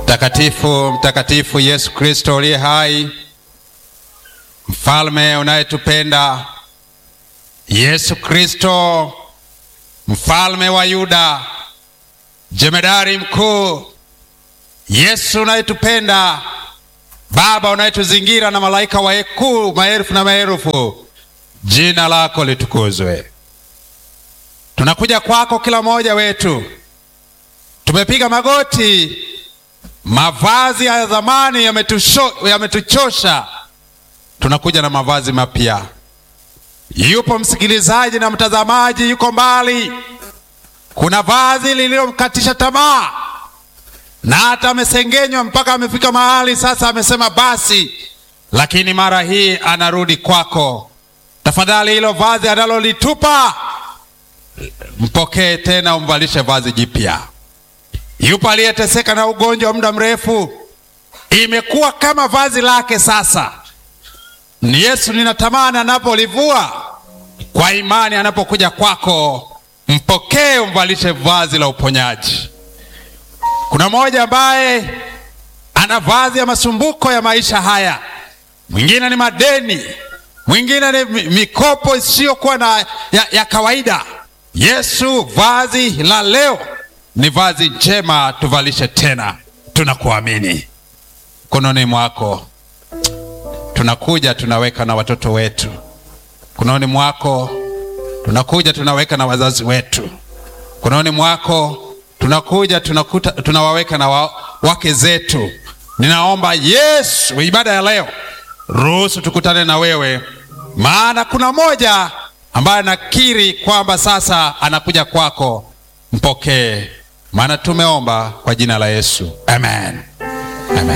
Mtakatifu, mtakatifu Yesu Kristo uliye hai, mfalme unayetupenda, Yesu Kristo, mfalme wa Yuda, jemedari mkuu, Yesu unayetupenda, Baba unayetuzingira na malaika wakuu maelfu na maelfu, jina lako litukuzwe. Tunakuja kwako kila mmoja wetu, tumepiga magoti mavazi ya zamani yametuchosha, tunakuja na mavazi mapya. Yupo msikilizaji na mtazamaji yuko mbali, kuna vazi lililomkatisha tamaa na hata amesengenywa mpaka amefika mahali sasa amesema basi, lakini mara hii anarudi kwako. Tafadhali hilo vazi analolitupa mpokee tena, umvalishe vazi jipya. Yupo aliyeteseka na ugonjwa wa muda mrefu, imekuwa kama vazi lake sasa. Ni Yesu ninatamani anapolivua kwa imani, anapokuja kwako, mpokee, umvalishe vazi la uponyaji. Kuna mmoja ambaye ana vazi ya masumbuko ya maisha haya, mwingine ni madeni, mwingine ni mikopo isiyokuwa na ya, ya kawaida. Yesu, vazi la leo ni vazi njema, tuvalishe tena. Tunakuamini, mkononi mwako tunakuja, tunaweka na watoto wetu mkononi mwako, tunakuja tunaweka na wazazi wetu mkononi mwako, tunakuja tunakuta, tunawaweka na wa, wake zetu. Ninaomba Yesu, ibada ya leo ruhusu tukutane na wewe, maana kuna mmoja ambaye anakiri kwamba sasa anakuja kwako. Mpokee, maana tumeomba kwa jina la Yesu, amen.